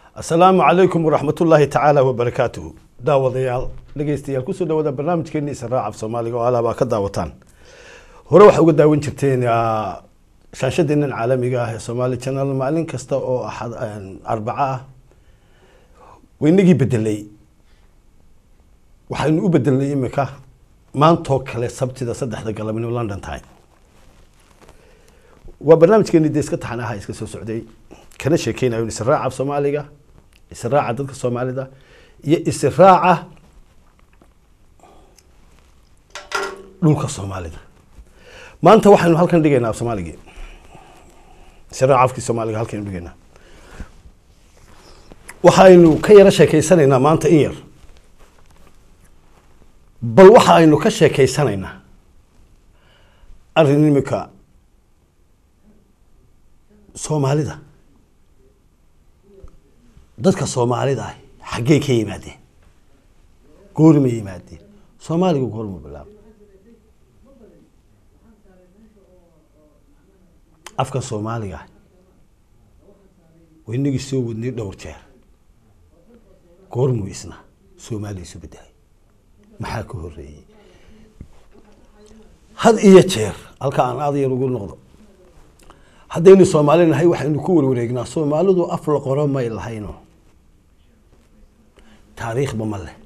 asalaamu calaykum waraxmatullaahi tacaala wabarakaatuhu daawadayaal dhegeystayaal kusoo dhawaada barnaamijkeeni israac af soomaaliga oo alaabaa ka daawataan hore waxaa uga daawan jirteen shaashadeenan caalamiga ah ee somaali channel maalin kasta oo axad arbaco ah waynagii bedelay waxaynu u bedelnay imika maantoo kale sabtida saddexda galabnimo london time waa barnaamijkeeni dee iska taxan aha iska soo socday kana sheekeynayo israaca af soomaaliga israaca dadka soomaalida iyo israaca dhulka soomaalida maanta waxaynu halkan dhigaynaa af soomaaligii israaca afkii soomaaliga halkaynu dhigaynaa waxaynu ka yaro sheekeysanaynaa maanta in yar bal waxa aynu ka sheekeysanaynaa arrin imika soomaalida dadka soomaalida ah xaggey ka yimaadeen goorma yimaadeen soomaaliga goorma bilaaba afkan soomaaliga ah waynagii soo wadnay dhowr jeer goormuu isna soomaaliya isu bedelay maxaa ka horeeyey had iyo jeer halka aan aad yar ugu noqdo haddaynu soomaali nahay waxaynu ku warwareegnaa soomaalidu af la qoro may lahayno taariikhba ma leh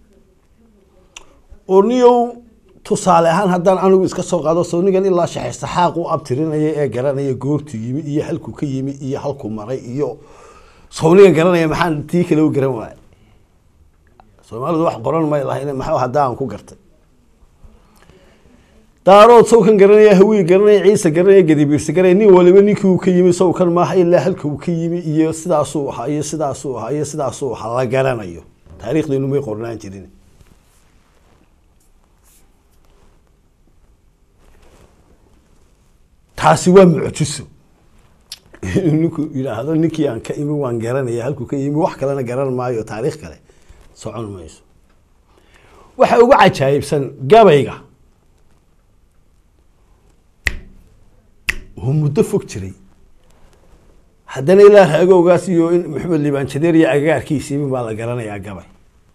oo niyow tusaale ahaan haddaan anigu iska soo qaado sawnigan ilaa shaxesaxaaq u abtirinaya ee garanaya goortu yimi iyo halkuu ka yimi iyo halkuu maray iyo sawnigan garanaya maxaan tii kale u garan waaya soomaalidu wax qoran may lahayn maxaa haddaan ku gartay daarood sawkan garanaya hawii garanaya ciise garanaya gadibiirsi garanaya nin waliba ninkii uu ka yimi sawkan maaha ilaa halka uu ka yimi iyo sidaasuu ahaa iyo sidaasuu ahaa iyo sidaasuu ahaa la garanayo taariikhdeenu may qornaan jirin taasi waa mucjiso inuu ninku yidhaahdo ninkii aan ka imi waan garanaya halkuu ka yimi wax kalena garan maayo taariikh kale socon mayso waxa ugu cajaayibsan gabayga oo muddo fog jiray haddana ilaa raagowgaas iyo in maxamed liibaan jadeer iyo agagaarkiisiibi baa la garanayaa gabay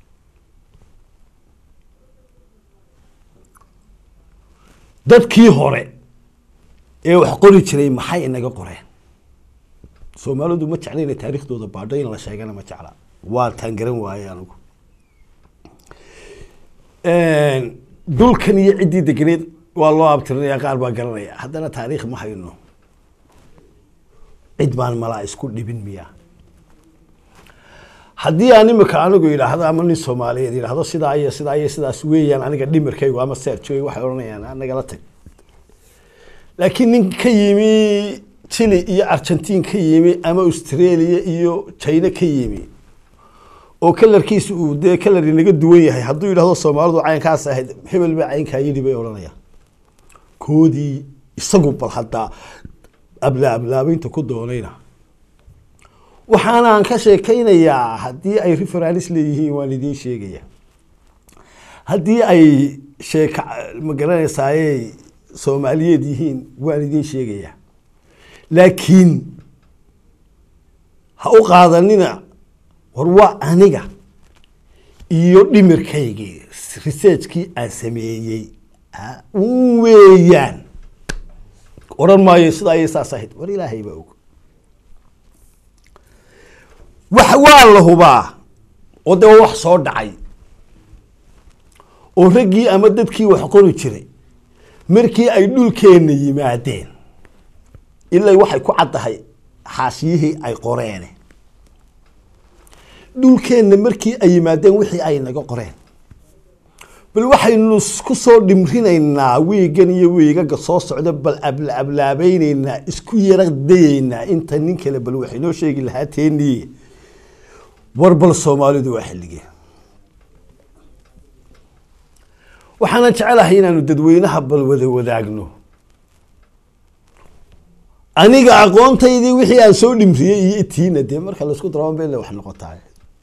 dadkii hore ee wax qori jiray maxay inaga qoreen soomaalidu ma jecla inay taariikhdooda baadho in la sheegana ma jecla waa taan garan waaye anigu dhulkan iyo ciddii degeneed waa loo abtirinaya qaar baa garanaya haddana taariikh ma hayno cid baan malaa isku dhibin miya haddii aan imika anigu yidhaahdo ama nin soomaaliyeed yidhaahdo sidaa iyo sidaa iyo sidaas weeyaan aniga dhimirkaygu ama seerjoy waxay odhanayaan nagala tag laakiin nin ka yimi chile iyo argentin ka yimi ama australia iyo china ka yimi oo kalarkiisa uu dee kalar inaga duwan yahay hadduu yidhahdo soomaalidu caynkaas ahayd hebel baa caynkaa yidhi bay odhanayaan koodii isagu bal haddaa abla ablaabeynta ku doonayna waxaanaan ka sheekaynayaa haddii ay referaalis leeyihiin waan idiin sheegaya haddii ay sheeka ma garanaysaaye soomaaliyeed yihiin waan idiin sheegayaa laakiin ha u qaadanina war waa aniga iyo dhimirkaygii researchkii aan sameeyey weeyaan odhan maayo sidaa iyo saas ahayd war ilaahay baa og wax waa la hubaa oo dee wax soo dhacay oo raggii ama dadkii wax qori jiray markii ay dhulkeenna yimaadeen ilaa waxay ku caddahay xaashiyihii ay qoreene dhulkeenna markii ay yimaadeen wixii ay naga qoreen bal waxaynu ku soo dhimrinaynaa wiigan iyo wiigaga soo socda bal abla ablaabayneynaa isku yara dayeynaa inta nin kale bal waxay noo sheegi lahaa teeniye war bal soomaalidu waa xilligee waxaanan jecelahay inaanu dadweynaha bal wada wadaagno aniga aqoontaydii wixii aan soo dhimriyey iyo itiina dee marka laisku daraba bele wax noqotaa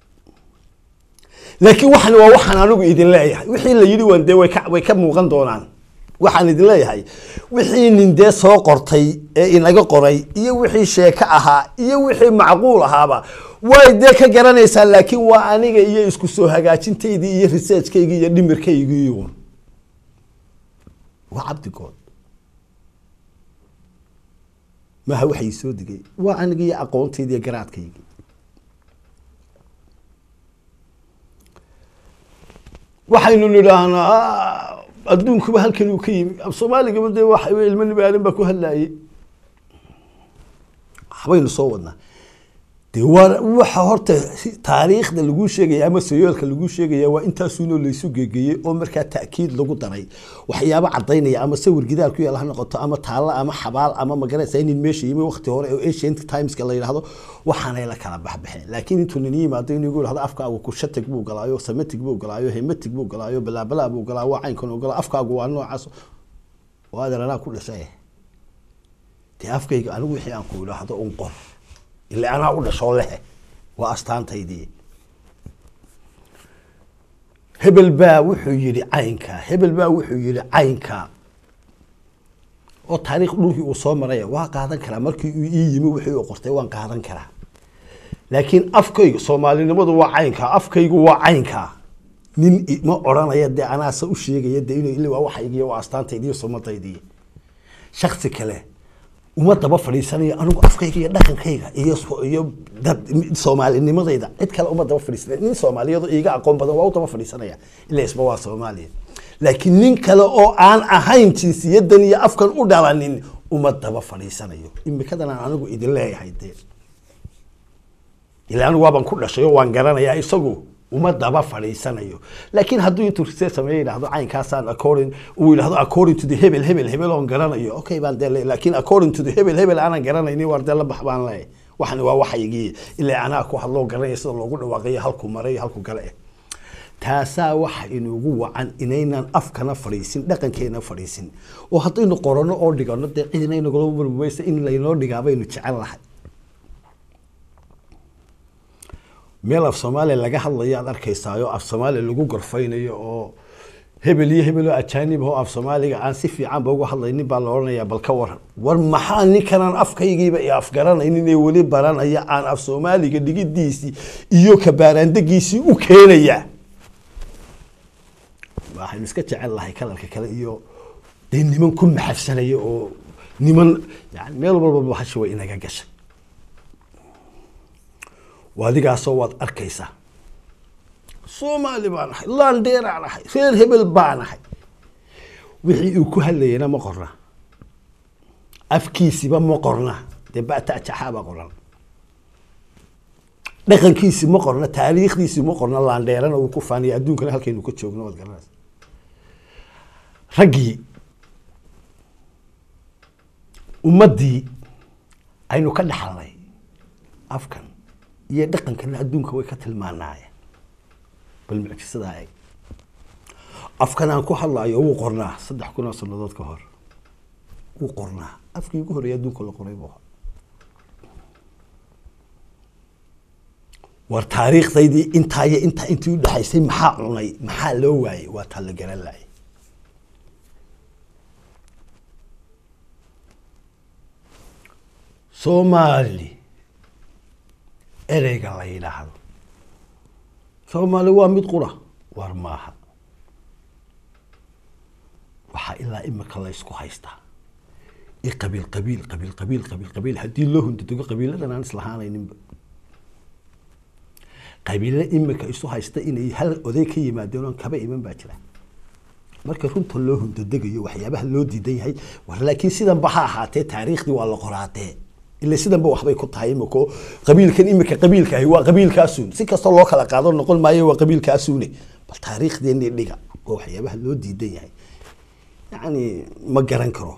laakiin waxan waa waxaan anigu idin leeyahay wixii la yidhi waan dee way ka way ka muuqan doonaan waxaan idin leeyahay wixii nin dee soo qortay ee inaga qoray iyo wixii sheeko ahaa iyo wixii macquul ahaaba way dee ka garanaysaa laakiin waa aniga iyo isku soo hagaajintaydii iyo researchkaygii iyo dhimirkaygii uun waa cabdigood maha waxay soo digay waa aniga iyo aqoontaydii iyo garaadkaygii waxaynu nidhaahnaa adduunkuba halkan uu ka yimi af soomaaligaba dee waxa wey ilmo nibaarin baa ku hadlaayey waxbaynu soo wadnaa dee waa waxa horta taariikhda lagu sheegaya ama sayoolka lagu sheegaya waa intaasuunoo laysu gegeeyey oo markaa ta'kiid lagu daray waxyaabo cadaynaya ama sawir gidaar ku yaal ha noqoto ama taallo ama xabaal ama magaraysa inin meesha yimi waqti hore oo ancient timeska la yidhahdo waxaanay la kala baxbaxeen laakiin intuu nin yimaado inuu igu yidhahdo afkaagu kushatig buu galaayo samatig buu galaayo hematig buu galaayo balaabalaa buu galaa waa caynkan uu galaa afkaagu waa noocaas waa adeer anaa ku dhashay dee afkayga anigu wixii aan ku idhaahdo un qor ila anaa u dhashoo lehe waa astaantaydii hebel baa wuxuu yihi caynkaa hebel baa wuxuu yihi caynkaa oo taariikh dhulkii uu soo maraya waa qaadan karaa markii uu ii yimi wixii uu qortay waan qaadan karaa laakiin afkayga soomaalinimadu waa caynkaa afkaygu waa caynkaa nin ma odhanaya dee anaase u sheegaya dee inuu ili waa waxaygiiyo waa astaantaydiiyo sumadaydii shaksi kale uma daba fadhiisanayo anigu afkayga iyo dhaqankayga iyo iyo dad soomaalinimadayda cid kale uma daba fadhiisanaya nin soomaaliyadu iiga aqoon badan waa u daba fadhiisanaya ila isba waa soomaaliya laakiin nin kale oo aan ahayn jinsiyadan iyo afkan u dhalanin uma daba fadhiisanayo imikadan aan anigu idin leeyahay dee ila anigu waaban ku dhashay oo waan garanayaa isagu uma daba fadhiisanayo laakiin hadduu intuu research sameeyo yidhahdo caynkaasaan according uu yidhahdo according to the hebel hebel hebel oon garanayo okay baan dee le laakiin according to the hebel hebel aanan garanaynin waar dee la bax baan leeyahay waxani waa waxaygii ilaa anaa ku hadloo garanaya sida loogu dhawaaqayo halku maray halku gale eh taasaa waxa inugu wacan inaynan afkana fadhiisin dhaqankeena fadhiisin oo haddaynu qorano oo dhigano dee cidina inagula marmaysa in laynoo dhigaa baynu jecel lahay meel af soomaaliya laga hadlayo aad arkaysaayo af soomaaliya lagu gorfaynayo oo hebel iyo hebel oo ajaanib oo af soomaaliga aan si fiicanba uga hadlaynin baa la odhanayaa bal ka waran war maxaa ninkanaan afkaygiiba i afgaranaynin ee weli baranaya aan af soomaaliga dhigidiisii iyo kabaaraandegiisii u keenaya waxaynu iska jecel lahay kalarka kale iyo dee niman ku maxafsanaya oo niman yani meel walba bahasha way inaga gashay adigaasoo waad arkaysaa soomaali baan ahay landeeraan ahay reer hebel baan ahay wixii uu ku hadlayana ma qorna afkiisiba ma qorna dee batajaxaaba qoran dhaqankiisi ma qorna taariikhdiisi ma qorna laandheerana uu ku faaniya adduunkana halkaynu ka joogno waad garanaysa raggii ummaddii aynu ka dhaxalnay afkan iyo dhaqankana adduunka way ka tilmaanaayeen bal mucjisadaa eg afkan aan ku hadlaayo wuu qornaa saddex kun oo sanadood ka hor wuu qornaa afkii ugu horreeya adduunka la qoray buu war taariikhdaydii intaa iyo intaa intii udhexaysay maxaa cunay maxaa loo waayey waa taa la garan laayay soomaali ereyga la yidhaahdo soomaali waa mid qura war maaha waxaa ilaa imika la ysku haystaa i qabiil qabiil qabiil qabiil qabiil qabiil haddii loo hundadego qabiiladan aan islahaanayninba qabiilo imika isu haysta inay hal oday ka yimaadeen oon kaba iman baa jira marka runta loo hundadegayo waxyaabaha loo diidan yahay war laakiin sidanba ha ahaatee taariikhdii waa la qoraatee ila sidanba waxbay ku tahay imiko qabiilkan imika qabiilka ahi waa qabiilkaasuun si kastoo loo kala qaado noqon maayo waa qabiilkaasuune bal taariikhdeeni dhiga waa waxyaabaha loo diidan yahay yani ma garan karo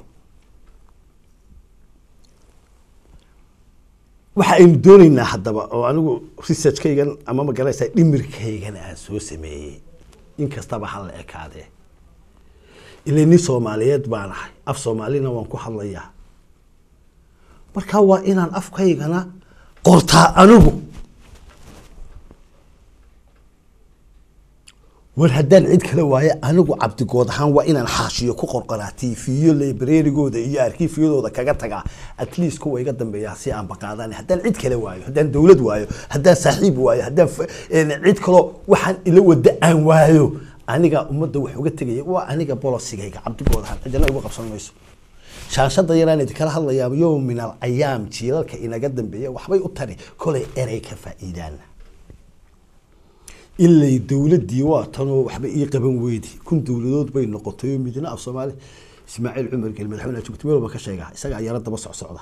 waxa aynu dooneynaa haddaba oo anigu researchkaygan ama ma garanaysaa dhimirkaygan aan soo sameeyey in kastaba ha la ekaadee ila nin soomaaliyeed baan ahay af soomaalina waan ku hadlayaa marka waa inaan afkaygana qortaa anigu war haddaan cid kale waayo anigu cabdigood ahaan waa inaan xaashiyo ku qorqoraa tiifiyo librarigooda iyo arkiifyadooda kaga tagaa at least kuwa iga dambeeya si aan baqaadaan haddaan cid kale waayo haddaan dowlad waayo haddaan saaxiib waayo haddaan fa- een, cid kaloo waxaan ila wada aan waayo aniga ummadda wax uga tegaya waa aniga bolosigayga cabdigood ahaan cidina igu qabsan mayso shaanshada yaraan idinkala hadlayaa yowm min al ayaam jiilalka inaga dambeeya waxbay u tari kolay erey ka faa'iidaan ilay dowladdii waa tanoo waxba ii qaban weydi kun dowladood bay noqotay oo midna af soomaali ismaaciil cumar gel madaxweyne joogto meel walba ka sheegaa isagaa yaro daba socsocda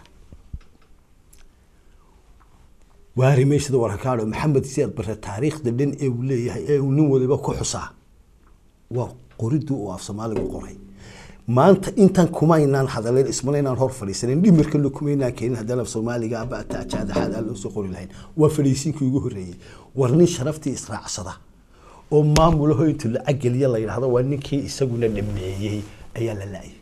waari meeshada warakaadho maxamed siyaad bare taariikhda dhan ee uu leeyahay ee uu nin waliba ku xusaa waa qoridii uu af soomaaligu qoray maanta intan kumaynaan hadaleen ismanaynaan hor fadhiisanin dhimirkana kumaynaan keenin haddaan af soomaaliga aba atajaadaxaad aan loo soo qori lahayn waa fadhiisinkii ugu horreeyey war nin sharaftii israacsada oo maamulaho intu lacag geliya la yidhahdo waa ninkii isaguna dhameeyey ayaa la la-yay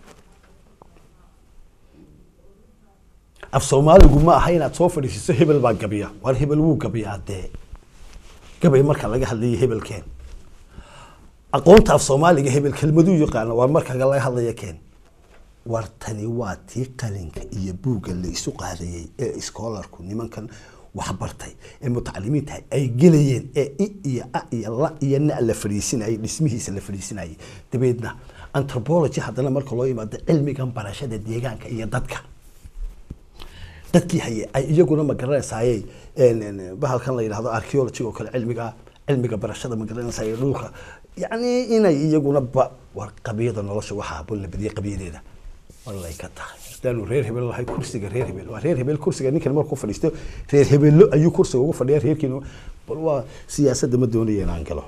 af soomaaligu ma aha inaad soo fadhiisiso hebel baa gabiya war hebel wuu gabiyaa dee gabay marka laga hadlayo hebelkeen aqoonta af soomaaliga hebel kelmaduu yaqaana waa marka laga hadlaya keen war tani waa tii qalinka iyo buugga la isu qaadayey ee iskoolarku nimankan waxbartay ee mutacalimiinta ay gelayeen ee i iyo a iyo la iyo na la fadhiisinayay dhismihiisa la fadhiisinayay dabeedna anthropology haddana marka loo yimaado cilmigan barashada deegaanka iyo dadka dadkii haye ay iyaguna ma garanaysayey bahalkan la yidhahdo archaeology oo kale cilmiga cilmiga barashada ma garanaysay dhulka yacni inay iyaguna ba war qabiyada nolosha waxaa bun la badiyay qabiyadeeda wallay ka tahay hadaanu reer hebel lahay kursiga reer hebel waa reer hebel kursiga ninkan markuu fadhiisto reer hebello ayuu kursiga ugu fadhiya reerkiina bal waa siyaasadda ma doonaya inaan galo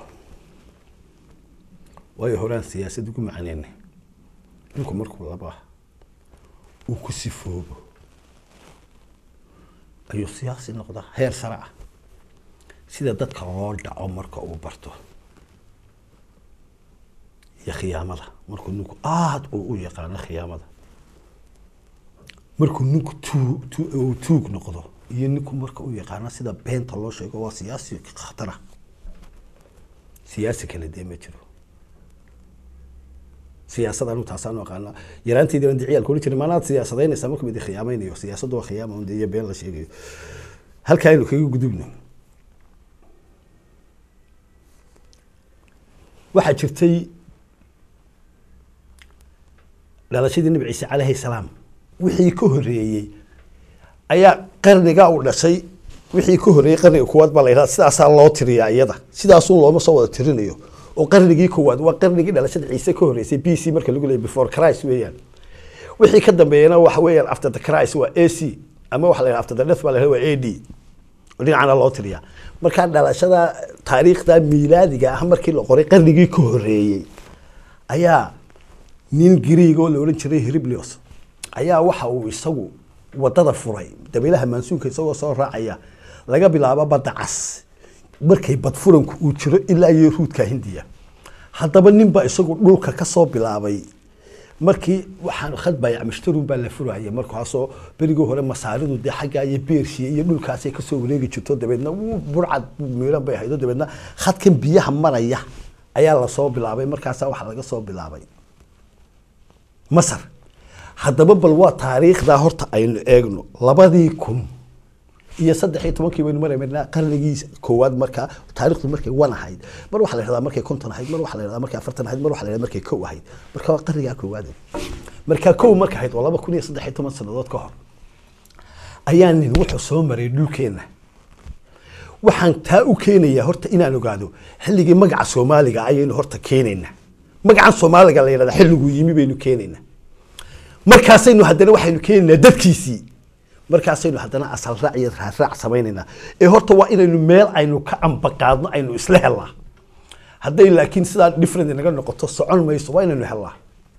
waayo horaan siyaasad ugu macaneynay ninku markuu laba uu ku sifoobo ayuu siyaasi noqdaa heer sare ah sida dadka loo dhaco marka uu barto iyo khiyaamada markuu ninku aada uu u yaqaano khiyaamada markuu ninku tuu tu uu tuug noqdo iyo ninku marka uu yaqaano sida beenta loo sheego waa siyaasi khatara siyaasi kale dee ma jiro siyaasad anu taasaan u aqaana yaraanteydii baan diciyal kuli jiray maanaad siyaasadeynaysaa marka mid khiyaamaynayo siyaasaddu waa khiyaama un dee iyo been la sheegayo halkaa aynu kaga gudubno waxaa jirtay dhalashadii nabi ciise calayhi salaam wixii ka horreeyey ayaa qarniga u dhashay wixii ka horreeyey qarniga koowaad baa la yidhahda sidaasaa loo tiriyaa iyada sidaasun looma soo wada tirinayo oo qarnigii koowaad waa qarnigii dhalashada ciise ka horreysay b c marka lagu leeyay before christ weeyaan wixii ka dambeeyana waxa weeyaan after the christ waa a c ama waxa la yidhaha after the death baa la yidhahda waa a d dhinacana loo tiriyaa markaa dhalashada taariikhda miilaadiga ah markii la qoray qarnigii ka horreeyey ayaa nin griig oo la odhan jiray heriblios ayaa waxa uu isagu wadada furay dabeelaha maansuunka isagoo soo raacaya laga bilaabo badda cas markay badfuranku uu jiro ilaa iyo ruudka hindiya haddaba ninba isagu dhulka kasoo bilaabay markii waxaan khad baayac mashtarun baa la furaya markaasoo berigii hore masaaridu dee xagga iyo beershiya iyo dhulkaasay kasoo wareegi jirto dabeedna wuu burcad miiran bay haydo dabeedna khadkan biyaha maraya ayaa lasoo bilaabay markaasaa waxaa laga soo bilaabay masar haddaba bal waa taariikhdaa horta aynu eegno labadii kun iyo saddex iyo tobankii baynu maraynaa qarnigii koowaad markaa taarikhdu markay wan ahayd mar waxaa la yidhahdaa markay konton ahayd mar waxaa la yidhahdaa markay afartan ahayd mar waxaa la yidhahdaa markay kow ahayd marka waa qarnigaa koowaad markaa kow marka ahayd waa laba kun iyo saddex iyo toban sannadood ka hor ayaa nin wuxuu soo maray dhulkeenna waxaan taa u keenayaa horta inaan ogaado xilligii magaca soomaaliga ayaynu horta keenaynaa magacan soomaaliga la yidhahdaa xilliguu yimi baynu keenaynaa markaasaynu haddana waxaynu keenaynaa dadkiisii markaasaynu haddana asal raac iyo raaraac samaynaynaa ee horta waa inaynu meel aynu ka ambaqaadno aynu isla helnaa hadday laakiin sidaa different naga noqoto socon mayso waa inaynu helnaa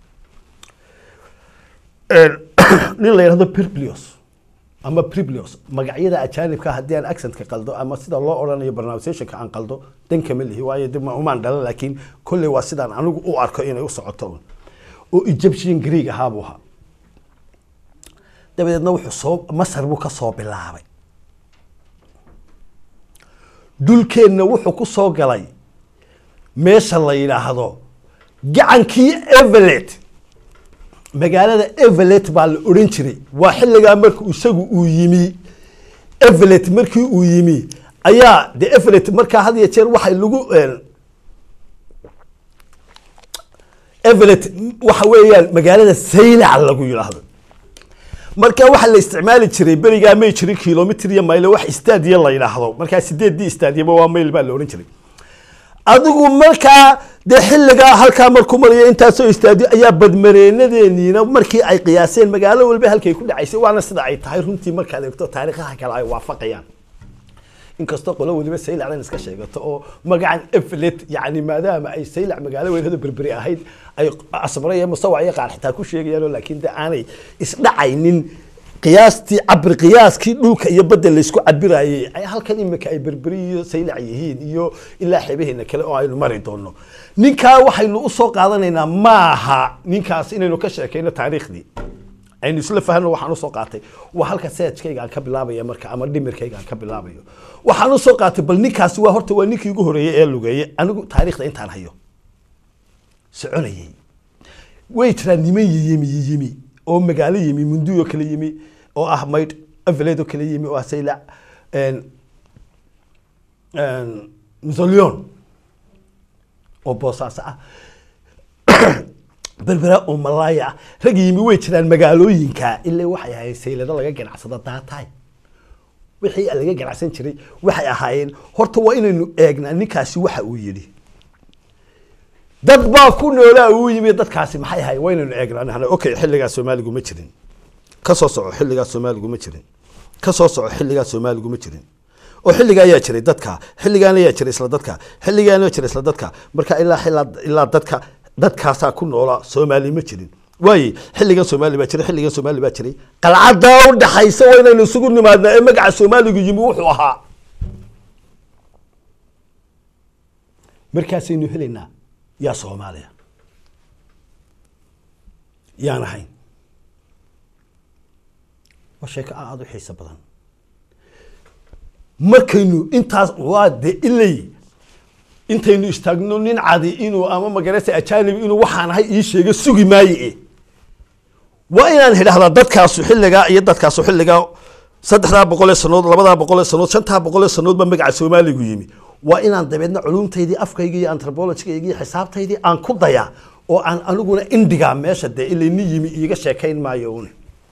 nin la yidhahdo perblios ama priblios magacyada ajaanibka haddii aan accentka qaldo ama sida loo odhanayo pronunciationka aan qaldo dan kama lihi waayo dib ma umaan dhalan laakiin kolley waa sidaan anigu u arko inay u socoto un oo egyptian greeg ahaa buu ahaa dabadeedna wuxuu soo masar buu ka soo bilaabay dhulkeenna wuxuu ku soo galay meesha la yidhaahdo gacankii evelet magaalada evelet baa la odhan jiray waa xilligaa marka isagu uu yimi evelet markii uu yimi ayaa de evelet markaa had iyo jeer waxay lagu evelet waxa weeyaan magaalada saylac lagu yidhaahdo marka waxaa la isticmaali jiray berigaa may jirin kilomitr iyo maylo wax istaadiya la yidhaahdo markaa sideeddii istaadiyaba waa mayl baa la odhan jiray adigu markaa dee xilligaa halkaa markuu maraya intaasoo istaadiyo ayaa badmareenadeeniina markii ay qiyaaseen magaalo walba halkay ku dhacaysay waana sida ay tahay runtii markaad eegto taariikhaha kale ay waafaqayaan inkastoo qolo waliba saylacdan iska sheegato oo magacan eflet yani maadaama ay saylac magaalo weynado berberi ahayd ay asmare iyo musawac iyo qaar xitaa ku sheegayaan oo laakiin de aanay isdhacaynin qiyaastii cabir qiyaaskii dhulka iyo badda laysku cabirayay ay halkan imika ay berberi iyo saylac yihiin iyo ilaa xeebaheena kale oo aynu mari doono ninkaa waxaynu usoo qaadanaynaa maaha ninkaas inaynu ka sheekayno taariikhdii aynu isla fahno waxaan usoo qaatay waa halka seejkayga aan ka bilaabaya marka ama dhimirkayga aan ka bilaabayo waxaan usoo qaatay bal ninkaasi waa horta waa ninkii ugu horeeyey ee lugeeyey anigu taariikhda intaan hayo soconayay way jiraan niman yiyimi yiyimi oo magaalo yimi munduyo kale yimi oo ah maydh aveledo kale yimi oo ah saylac mzolion oo boosaaso ah berbera oo malaaya ah rag yimi way jiraan magaalooyinka ilaa waxay ahayd saylado laga ganacsado daataay wixii laga ganacsan jiray waxay ahaayeen horta waa inaynu eegnaa ninkaasi waxa uu yidhi dad baa ku noolaa uu yimi dadkaasi maxay ahaayeen waa inaynu eegnaa okay xilligaa soomaaligu ma jirin ka soo soco xilligaa soomaaligu ma jirin ka soo soco xilligaa soomaaligu ma jirin oo xilligaa ayaa jiray dadka xilligaana ayaa jiray isla dadka xilligaana jiray isla dadka marka ilaa ilaa ilaa dadka dadkaasaa ku noolaa soomaali ma jirin waaye xilligan soomaali baa jiray xilligan soomaali baa jiray qalcadaa u dhaxaysa waa inaynu isugu nimaadnaa ee magaca soomaaligu yimi wuxuu ahaa markaasaynu helaynaa yaa soomaaliya yaan ahayn waa sheeko aada u xiiso badan markaynu intaas waa de ilay intaynu istaagno nin cadi inuu ama magarasa ajanib inuu waxaan ahay ii sheego sugi maaye waa inaan idhahdaa dadkaasu xilligaa iyo dadkaasu xilligaa saddexdaa boqolee sanood labadaa boqolee sanood shantaa boqolee sanood ba magaca soomaaligu yimi waa inaan dabeedna culumtaydii afkayga iyo antropologigayga iyo xisaabtaydii aan ku dayaa oo aan aniguna indhigaa meesha dee ilay nin yimi iiga sheekayn maayo un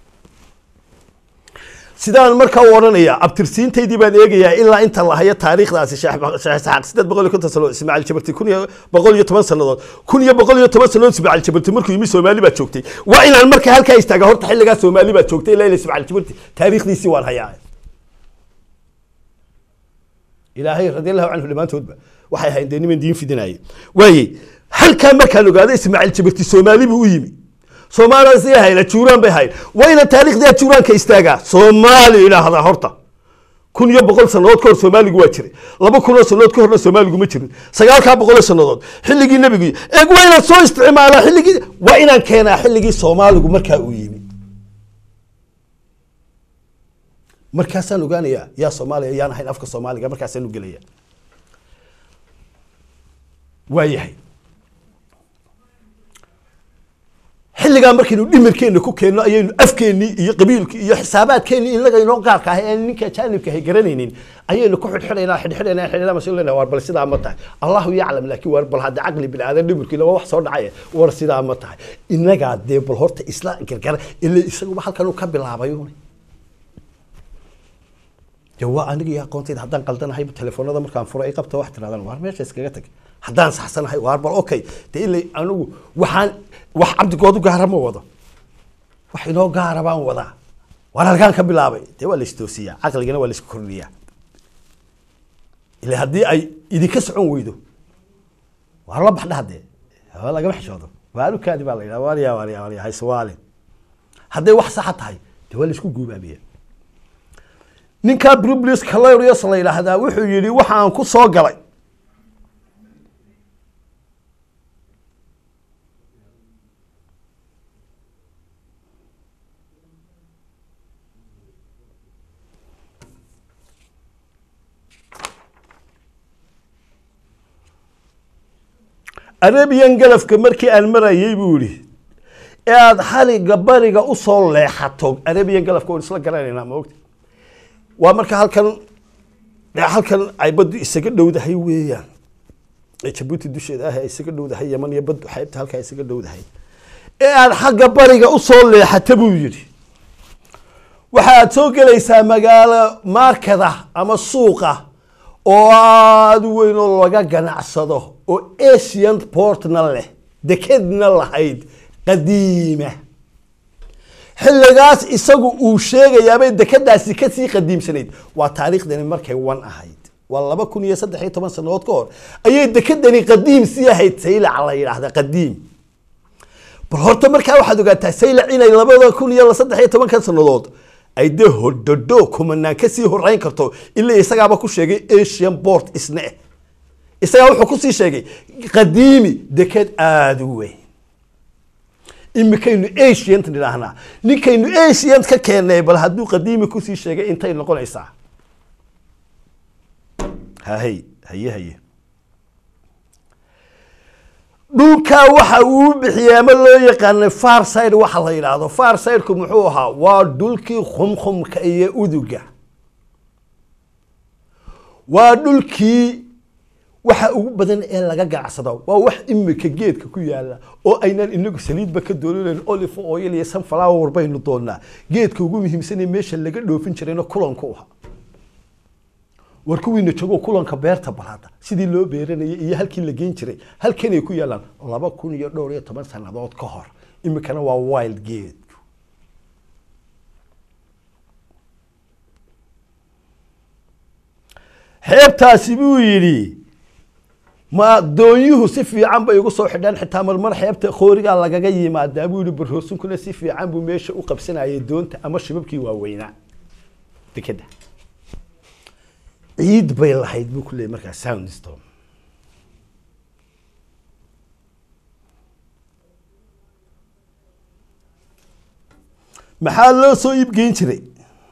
sidaan markaa u odhanaya abtirsiintaydii baan eegayaa ilaa inta la hayo taariikhdaasi sheekh sideed boqol iyo konton sanood ismaaciil jabarti kun iyo boqol iyo toban sanadood kun iyo boqol iyo toban sanadood ismaaciil jabarti markuu yimi soomaali baa joogtay waa inaan markaa halkaa istaaga horta xilligaa soomaali baa joogtay ilaa ila ismaaciil jabarti taariikhdiisii waan hayaa ilaahay radiallahu canhu dhammaantoodba waxay ahayn dee niman diin fidinaaye waaye halkaa markaan ogaado ismaaciil jabarti soomaali buu u yimi soomaaliya si hayna juuraan bay hayd waa ina taariikhdaa juuraanka istaagaa soomaali idhaahdaa horta kun iyo boqol sanadood kahor soomaaligu waa jiray laba kun oo sanadood ka horna soomaaligu ma jirin sagaalkaa boqol sanadood xilligii nebigu eeg waa inaan soo isticmaalaa xilligii waa inaan keenaa xilligii soomaaligu markaa uu yimi markaasaan ogaanayaa yaa soomaaliya yaan ahayn afka soomaaliga markaasaan u gelaya waa yahay xilligaa markaynu dhimirkeenna ku keenno ayaynu afkeennii iyo qabiilkii iyo xisaabaadkeennii inaga inoo gaarka ahay aan ninka ajaanibka ahay garanaynin ayaynu ku xidhxidhaynaa xidhxidhaynaa xidhxidhaynaa masu leynaa war bal sidaa ma tahay allahu yaclam laakiin war bal hadda caqli bini aadan dhimirkiina waa wax soo dhacay war sidaa ma tahay inagaa dee bal horta isla gargara ila isaguba halkan uu ka bilaabay un de waa aniga iyo aqoontayda haddaan qaldanahay telefoonada markaan furo ay qabta wax tirahdaan waar meesha iskaga tag haddaan saxsanahay waar bal okay de ilay anigu waxaan wax cabdigoodu gaara ma wado wax inoo gaara baan wadaa waar halkaan ka bilaabay dee waa la istoosiyaa caqligana waa la isku kordhiyaa ila haddii ay idinka socon weydo waar la baxdhaha dee waa lagama xishoodo waalukaadi baa la yidhaha waarya waarya waarya haysawaalin hadday wax saxa tahay dee waa la isku guubaabiya ninkaa brublis calorius la yidhaahdaa wuxuu yidhi waxaan ku soo galay arabian galafka markii aan marayay buu yihi ee aada xaliga bariga usoo leexato arabian galafka waan isla garanaynaa maogta waa marka halkan halkan ay baddu isaga dhowdahay weeyaan ee jabuuti dusheeda ah ay isaga dhowdahay yaman iyo baddu xeybta halkaa isaga dhowdahay ee aada xagga bariga usoo leexata buu yidhi waxaad soo gelaysaa magaalo markada ama suuqa oo aada u weyn oo laga ganacsado oo asian portna leh dekedna lahayd qadiima xilligaas isagu uu sheegayaabay dekedaasi kasii qadiimsanayd waa taariikhdani markay wan ahayd waa laba kun iyo saddex iyo toban sanadood ka hor ayay dekedani qadiim sii ahayd saylac la yidhaahda qadiim bal horta markaa waxaad ogaataa saylac inay labada kun iyo saddex iyo tobanka sanadood ay dee hodhodho kumanaan kasii horeyn karto ilaa isagaaba ku sheegay asian port isne isagaa wuxuu kusii sheegay qadiimi deked aada u weyn imikaynu asiant nidhaahnaa ninkaynu asiant ka keennay bal hadduu qadiimi kusii sheegay intay noqonaysaa hahay haye haye dhulkaa waxa uu bixiyey ama loo yaqaanay farside waxa la yidhaahdo farsideku muxuu ahaa waa dhulkii khumkhumka iyo uduga waa dhulkii waxa ugu badan ee laga ganacsado waa wax imika geedka ku yaala oo aynaan inagu saliidba ka doolinayn olive oil iyo sunflower baynu doonaa geedka ugu muhiimsanee meesha laga dhoofin jirayna kulanku aha war kuwiina joogo kulanka beerta balaada sidii loo beeranayay iyo halkii la geyn jiray halkanay ku yaalaan laba kun iyo dhowr iyo toban sanadood ka hor imikana waa wild geedku xeebtaasi buu yidhi ma doonyuhu si fiican bay igu soo xidhaan xitaa marmar xeebta khoorigaa lagaga yimaadaa buu yihi barhoosunkuna si fiican buu meesha u qabsanayay doonta ama shibabkii waaweynaa dekeda ciid bay lahayd buu ku leeyay markaa soundstorm maxaa loo soo iibgeyn jiray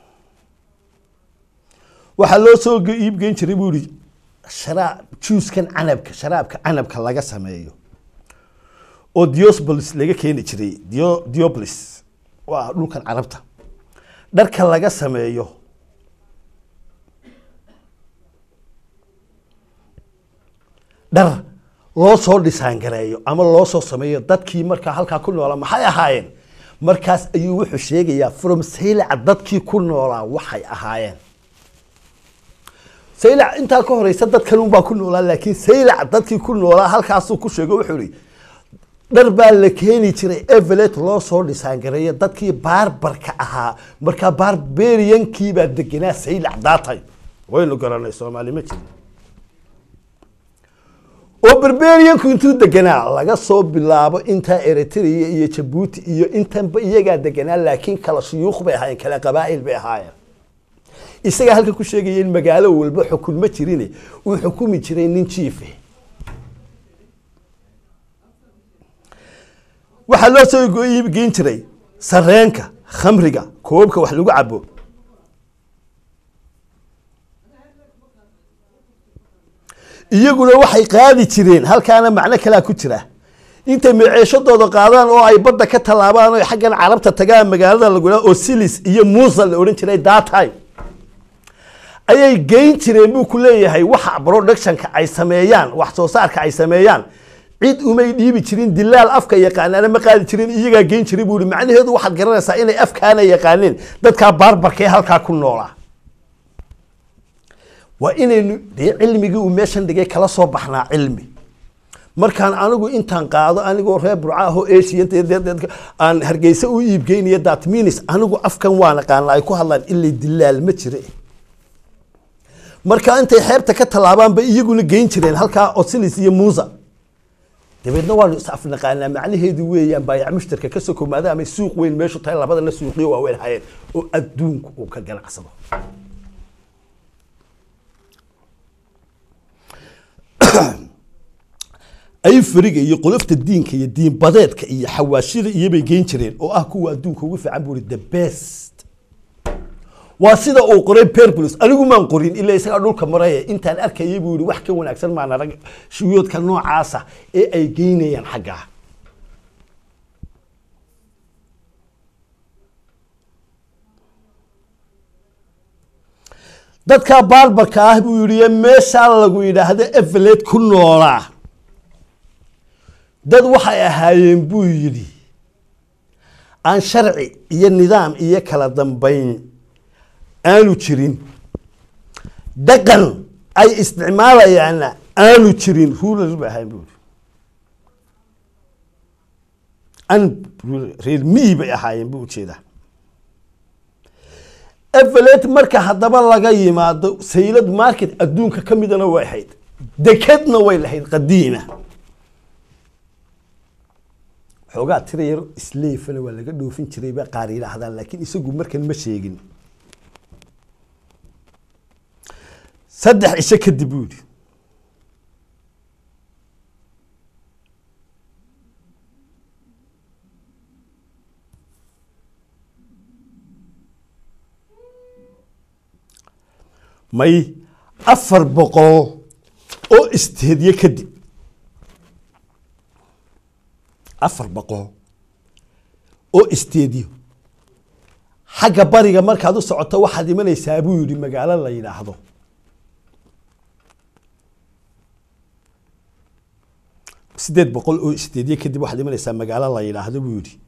waxaa loo soo iibgeyn jiray buu yihi sharaab juuskan canabka sharaabka canabka laga sameeyo oo diosbolis laga keeni jiray dio diobolis waa dhulkan carabta dharka laga sameeyo dhar loo soo dhisaangareeyo ama loo soo sameeyo dadkii markaa halkaa ku noolaa maxay ahaayeen markaas ayuu wuxuu sheegayaa from saylaca dadkii ku noolaa waxay ahaayeen saylac intaa ka horeysa dad kalunbaa ku noolaa laakiin saylac dadkii ku noolaa halkaasuu ku sheego wuxuu ihi dhar baa la keeni jiray evelet loo soo dhisaangareeyo dadkii baarbarka ahaa markaa barberiankiibaa degenaa saylac daatay waynu garanay soomaali ma jiri oo barberianku intuu deganaa laga soo bilaabo intaa eritrea iyo jabuuti iyo intanba iyagaa deganaa laakiin kala shuyuuq bay ahaayeen kala qabaa'il bay ahaayeen isagaa halka ku sheegaya in magaalo walba xukun ma jirine uu xukumi jiray nin jiife waxaa loo soo iibgeyn jiray sareenka khamriga koobka wax lagu cabo iyaguna waxay qaadi jireen halkaana macno kalaa ku jira intay maceeshadooda qaadaan oo ay badda ka tallaabaan oo xaggan carabta tagaan magaalada lagula oo silis iyo muusa la odhan jiray datime ayay geyn jireen buu ku leeyahay waxa productionka ay sameeyaan wax soo saarka ay sameeyaan cid umay dhiibi jirin dilaal afka yaqaanaana ma qaadi jirin iyagaa geyn jiray buu ihi macnaheedu waxaad garanaysaa inay afkaana yaqaaneen dadkaa baarbarkee halkaa ku noolaa waa inaynu dee cilmigii uu meeshan dhigay kala soo baxnaa cilmi markaan anigu intaan qaado anigoo reer burca ahoo asian aan hargeysa u iibgeynayo datminis anigu afkan waan aqaana ay ku hadlaan ilay dilaal ma jire marka intay xeebta ka tallaabaanba iyaguna geyn jireen halkaa osilis iyo muusa dabeedna waanu is afnaqaanaa macnaheedu weeyaan baayac mushtarka ka soko maadaamay suuq weyn meeshu tahay labadana suuqyo waaweyn hayeen oo adduunku uu ka ganacsado ayfariga iyo qolofta diinka iyo diinbadeedka iyo xawaashida iyobay geyn jireen oo ah kuwa adduunka ugu fiican buu i the best waa sida uu qoray perplus anigu maan qorin ilaa isagaa dhulka maraya intaan arkayay buu yihi wax ka wanaagsan maan arag shuyoodka noocaasa ee ay geynayaan xaggaa dadka baarbarka ah buu yihi meeshaa lagu yidhaahdo evelet ku noolaa dad waxay ahaayeen buu yidhi aan sharci iyo nidaam iyo kala dambayn aanu jirin dhaqan ay isticmaalayaanna aanu jirin ruler ba ahayn buu yihi an reer miyi bay ahaayeen buu ujeedaa evelet marka haddaba laga yimaado saylad market adduunka ka midana way ahayd dekedna way lahayd qadiima xoogaa tira yar isleefana waa laga dhoofin jiray ba qaar yidhaahdaan laakiin isagu markan ma sheegin saddex cisho kadib buu yidhi may afar boqol oo isteedyo kadib afar boqol oo isteedyo xagga bariga markaad u socoto waxaad imanaysaa buu yidhi magaalo la yidhaahdo sideed boqol oo isteedyo kadib waxaad imanaysaa magaalo la yidhaahdo buu yidhi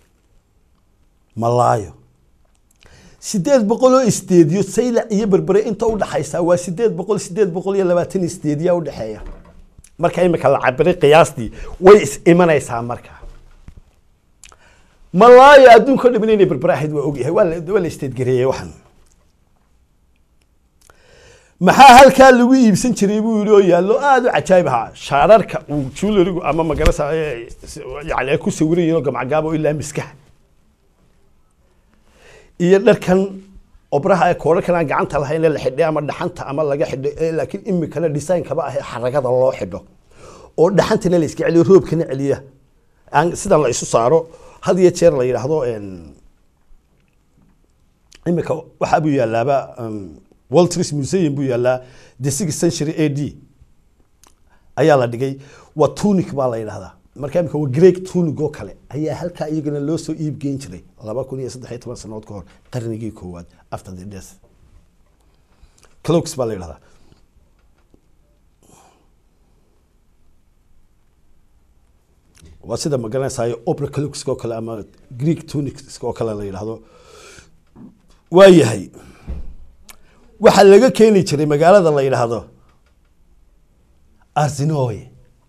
malaayo sideed boqol oo isteedyo saylac iyo berbere inta udhaxaysa waa sideed boqol sideed boqol iyo labaatan isteedyaa udhexeeya marka imika la cabiray qiyaastii way is imanaysaa marka malaayo adduunka o dhamin inay berbere ahayd waa ogyahay waa la waa la isteedgareeyey waxan maxaa halkaa lagu iibsan jiray buu yihi oo yaallo aada u cajaayib ahaa shaararka uu jularigu ama magarasa yani ay ku sawiran yihin oo gamcagaabo ilaa miskaha iyo dharkan obraha ee koodharkan aan gacanta lahayn ee la xidhay ama dhaxanta ama laga xidhay laakiin imikana designkaba ah ee xaragada loo xidho oo dhaxantana la iska celiyo roobkana celiya aan sidan la isu saaro had iyo jeer la yidhaahdo imika waxaa buu yaalaaba waltris museum buu yaalaa the six century a d ayaa la dhigay waa tunic baa la yidhahdaa marka imika waa greeg tunig oo kale ayaa halkaa iyagana loo soo iib geyn jiray laba kun iyo saddex iyo toban sanood ka hor qarnigii koowaad after the death cloaks baa la yidhahdaa waa sida magaranaysayo opera cloaks oo kale ama greek tunics oo kale la yidhaahdo waa yahay waxaa laga keeni jiray magaalada la yidhaahdo arsinoy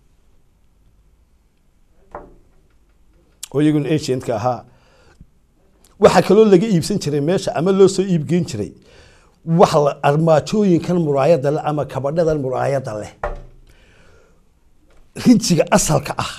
oo iyaguna ancientka ahaa waxaa kaloo laga iibsan jiray meesha ama loo soo iibgeyn jiray wax la armaajooyinkan muraayada leh ama kabadhadan muraayada leh rinjiga asalka ah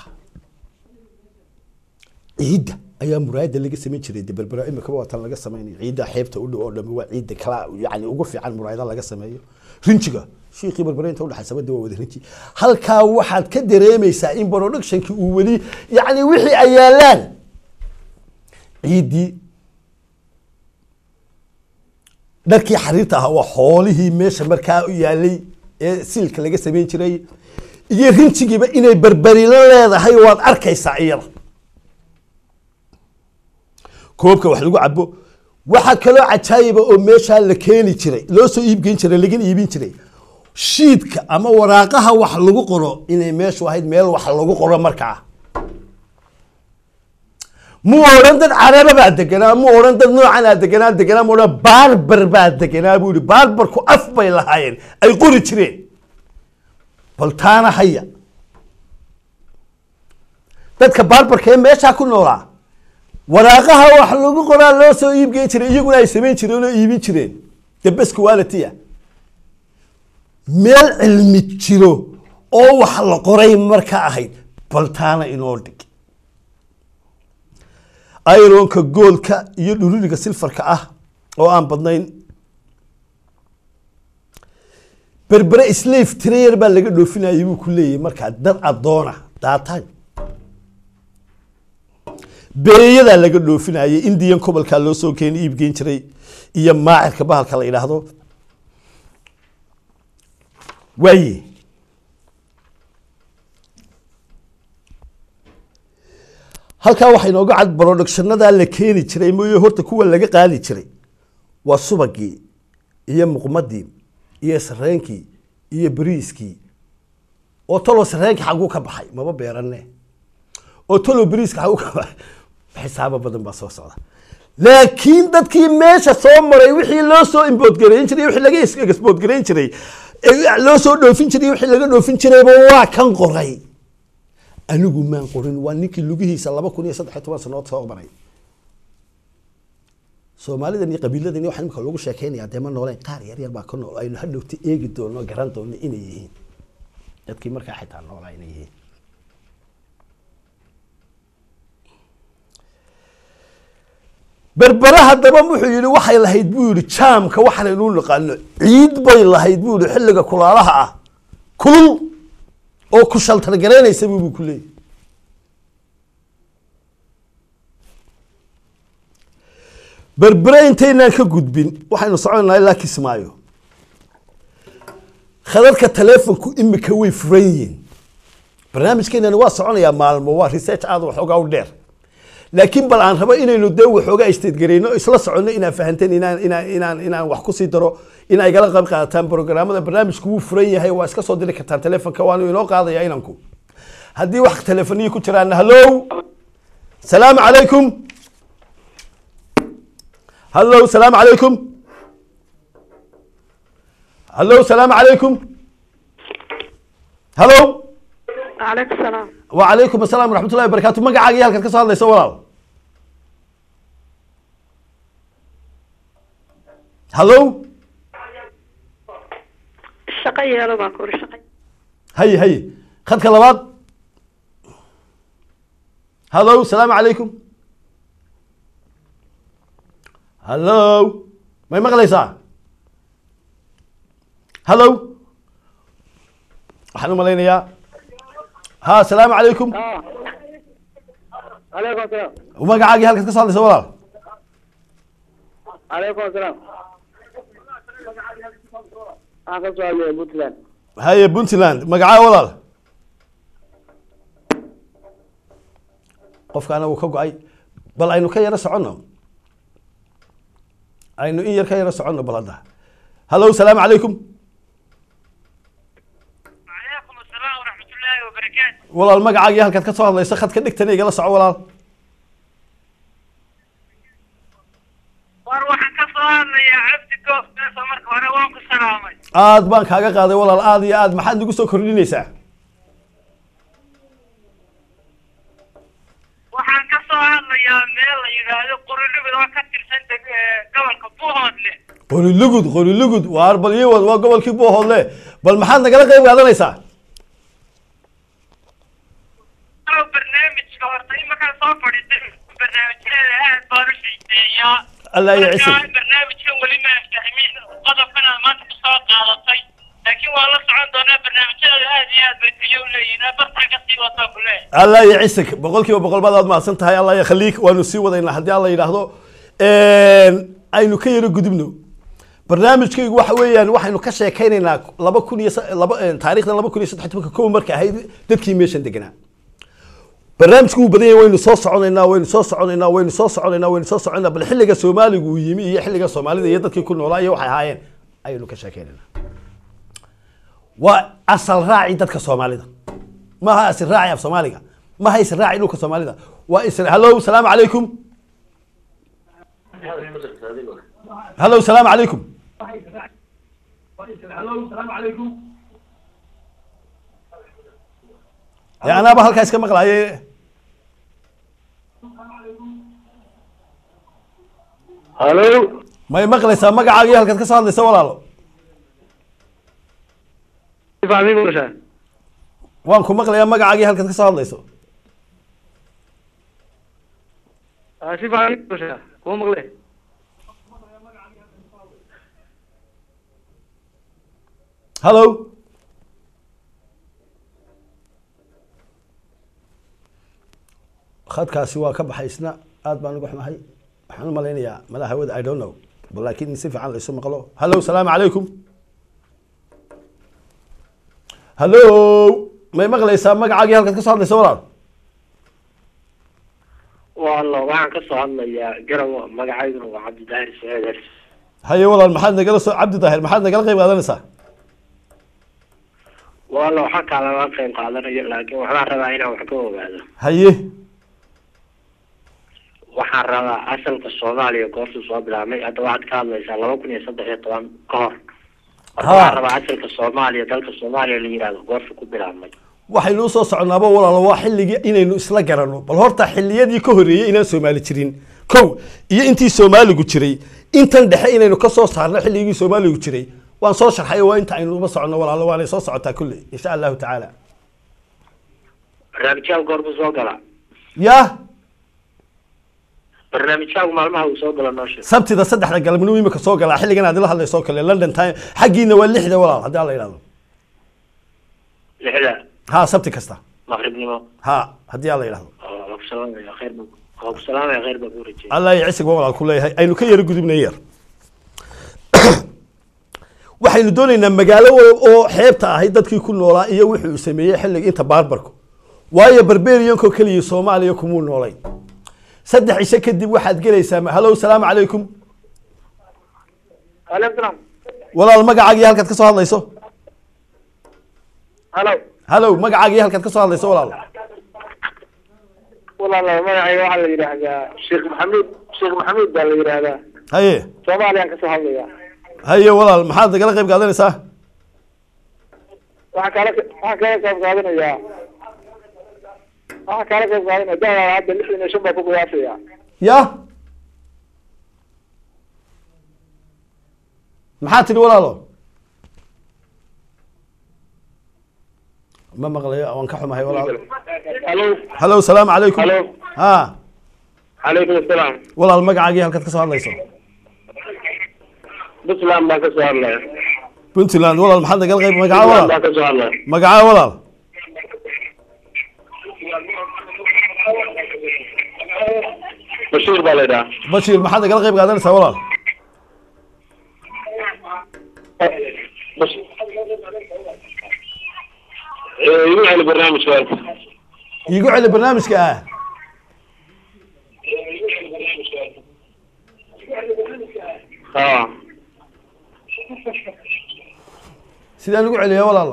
ciidda ayaa muraayada laga samayn jiray de berbera imikaba waa tan laga samaynayo ciidda xeebta u dhow oo dhami waa ciidda kala yani ugu fiican muraayada laga sameeyo rinjiga shiikhii berbere inta udhexaysa de waa wada rinji halkaa waxaad ka dareemaysaa in productionkii uu weli yani wixii ay yaalaan ciiddii dharkii xariirta ahaa waa xoolihii meesha markaa u yaalay ee siilka laga samayn jiray iyo rinjigiiba inay berberilo leedahay waad arkaysaa iyada koobka wax lagu cabo waxaa kaloo cajaayiba oo meeshaa la keeni jiray loo soo iibgeyn jiray lagana iibin jiray shiidka ama waraaqaha wax lagu qoro inay meeshu ahayd meel wax lagu qoro markaa mu odhan dad caraba baa deganaa mu odhan dad noocanaa deganaa deganaa mu odhan baarbar baa deganaa buu yihi baarbarku af bay lahaayeen ay qori jireen bal taana haya dadka baarbarka ee meeshaa ku noolaa waraaqaha wax lagu qoraa loo soo iibgeyn jiray iyaguna ay samayn jireen oo iibin jireen the best quality meel cilmi jiro oo wax la qoray marka ahayd bal taana inoo dhig ironka goolka iyo dhururiga silfarka ah oo aan badnayn berbere slave trayer baa laga dhoofinayay buu ku leeyahay markaa dad addoona daataan beeyadaa laga dhoofinayay indian gobolkaa loo soo keeni iibgeyn jiray iyo maacirka bahalka la yidhaahdo waaye halkaa waxaa inooga cad productionadaa la keeni jiray mooye horta kuwa laga qaadi jiray waa subagii iyo muqmadii iyo sareenkii iyo beriiskii oo talo sareenkii xaguu ka baxay maba beerane oo talo beriiska xaguu ka baxay xisaabo badan baa soo socda laakiin dadkii meesha soo maray wixii loo soo imboodgareyn jiray wixii laga exboodgareyn jiray ee loo soo dhoofin jiray wixii laga dhoofin jirayba waa kan qoray anigu maan qorin waa ninkii lugihiisa laba kun iyo saddex iyo toban sanood soo maray soomaalidan iyo qabiiladan waxaa imika lagu sheekeynayaa dee ma nooleen qaar yar yar baa ka nool aynu hadhowta eegi doono garan doono inay yihiin dadkii markaa xitaa noolaa inay yihiin berbere haddaba wuxuu yihi waxay lahayd buu yihi jaamka waxaanaynu naqaano ciid bay lahayd buu yihi xilliga kulaalaha ah kulul oo ku shaltargaraynaysa buu ku leeyahy berbere intaynaan ka gudbin waxaynu soconaa ilaa kismaayo khadadka telefonku imika way furan yihiin barnaamijkeenani waa soconayaa maalmo waa research aada waxoogaa u dheer laakiin bal aan rabo inaynu dee waxoogaa istaedgareyno isla soconno inaan fahanteen inaan inaan inaan inaan wax kusii daro in ay gala qayb qaadataan programmada barnaamijku wuu furan yahay waa iska soo diri kartaan telefonka waanu inoo qaadaya inanku haddii wax telefoniya ku jiraan hallo salaamu calaykum hallo salaamu calaykum hallo salaamu calaykum hallo عليكم السلام وعليكم السلام ورحمة الله وبركاته magacaaga iyo halkaad ka soo hadlaysa walaal hallo الشقة يا بaa kuri shaqay haye haye khadka labaad hallo salaamu calaykum hallo may maqlaysaa hallo waxaan u malaynayaa ha salaamu calaykum عليكم السلام magacaagii halkaad ka soo hadlaysa walaal عليكم السلام waxaan ka soo hadlaya puntland haye puntland magacaa walaal qofkaana wuu ka go-ay bal aynu ka yaro soconno aynu in yar ka yaro soconno bal hadda hallo salaamu calaykum وعليكم السلام ورحمة الله وبركاته walaal magacaagii halkaad ka soo hadlaysa khadka dhigtana igala soco walaal war waxaan ka soo hadlayaa cabdi goof beesa marka hore waan ku salaamay aad baan kaaga qaaday walaal aad iyo aad maxaad nagu soo kordhinaysaa waxaan ka soo hadlayaa meel la yidhaahdo qurilubid oo ka tirsan deg- ee, gobolka buuhoodle qolilugud qolilugud waar bal ii wad waa gobolkii buuhoodle bal maxaad nagala qayb qaadanaysaa oo barnaamijka horta imakaan soo fadhiistay barnaamijyadeeda aad baan u xiiseeyaa Allah ya ciise. Marka barnaamijkan weli ma fahmin qodobkan aad maanta ku soo qaadatay laakiin waan la socon doonaa barnaamijyadeeda aad iyo aad bay tayo u leeyihiin bartaa ka sii wataa ku leeyahay allah ya cisig boqol kiiba boqol baad aad mahadsan tahay allah ya khaliik waanu sii wadaynaa haddii alla yidhaahdo aynu ka yaro gudubno barnaamijkaygu waxa weeyaan waxaynu ka sheekaynaynaa laba kun iyo sa- laba taarikhdan laba kun iyo saddex tobanka kow marka ahayd dadkii meeshan deganaa barnaamijku wuu badan yahay waynu soo soconaynaa waynu soo soconaynaa waynu soo soconaynaa waynu soo soconaynaa bal xilliga soomaaligu uu yimi iyo xilliga soomaalida iyo dadkii ku noolaa iyo waxay ahaayeen ayaynu ka sheekaynaynaa waa asal raaci dadka soomaalida maaha asal raaci af soomaaliga maaha isal raaci dhulka soomaalida waa isal hallo salaamu calaykum hallo salaamu calaykum dee anaaba halkaa iska maqlaaye halo may maqlaysaa magacaaga iyo halkaad ka soo hadlaysa walaalo si fiican mii maqashaa waan ku maqlayaa magacaaga iyo halkaad ka soo hadlayso Ah, si fiican mii maqashaa kuma maqle hallo khadkaasi waa ka baxay isna aad baan uga xumahay waxaan u malaynayaa madaxa hawada i don't know bal laakiin in si fiican laysu maqlo hallo salaamu calaykum hallo may maqlaysaa magacaagii halkaad ka soo hadlaysa walaal wallo waxaan ka soo hadlayaa garow magacayduna waa cabdidaahir saciid hers haye walaal maxaad nagala soo cabdi daahir maxaad nagala qayb qaadanaysaa wallo waxaa kaalama qayb qaadanayo laakiin waxbaan rabaa inaan wax ka ogaado haye waxaan rabaa asalka soomaaliya goortuu soo bilaabmay hadda waxaad ka hadlaysaa laba kun iyo saddex iyo toban ka hor Marka Ha. waxaan rabaa asalka soomaaliya dalka soomaaliya la yihahdo goortuu ku bilaabmay waxaynu usoo soconaaba walaal waa xilligii inaynu isla garanno bal horta xilliyadii ka horreeyey inaan soomaali jirin kow iyo intii soomaaligu jiray intan dhexe inaynu ka soo saarno xilligii soomaaligu jiray waan soo sharxay waa inta aynu uba soconno walaalo waanay soo socotaa kulley insha allahu tacaala barnaamijyaagu goormuu soo galaa yaa barnaamijyaagu maalmaha uu soo galo noo sheeg sabtida saddexda galabnimo imika soo galaa xilligan aad ila hadlayso oo kale london time xaggiina waa lixda walaal haddii alla yidhahdo lixda ha sabti kasta maqribnimo ha haddii alla yidhahdo oo waa ku salaamaya khayr ba waa ku salaamaya khayr baa ku rajeyay allah iyo cisig ba walaal ku leeyahay aynu ka yaro gudubnay yar waxaynu doonaynaa magaalo wal oo xeebta ahayd dadkii ku noolaa iyo wixii uu sameeyey xilliga inta baarbarku waayo barberiyanko keliya soomaaliya kumuu noolay saddex cisho kadib waxaad gelaysaa hallow salaamu calaykum aleykum salaam walaal magacaagii halkaad ka soo hadlayso halo hallow magacaagii halkaad ka soo hadlayso walaal walaalo magacayga waxaa la yidhaahdaa sheekh maxamuud sheekh maxamuud baa la yidhaahdaa haye soomaaliyaan kasoo hadlaya haye walaal maxaad nagala qayb qaadanaysaa waxaa kaala waxaa kaala qayb qaadanayaa waxaa kaala qayb qaadanaya daawa hadda lixdan iyo shan baa ku qiyaasaya ya maxaa tidhi walaalo ma maqlayo waan ka xumahay walaal halo hallow salaamu calaykum Hello. ha calaykum asalaam walaal magacaagii halkaad ka soo hadlayso puntland baan kasoo hadlaya puntland walaal maxaad nagala qayb magaca puntland walaal baan kasoo hadlaya magaca walaal bashiir baa la yidhaha bashiir maxaad nagala qayb qaadanaysaa walaal Bash- Eh, igu celi barnaamijka horta. iigu celi barnaamijka ah ha sidaan ugu celiya walaalo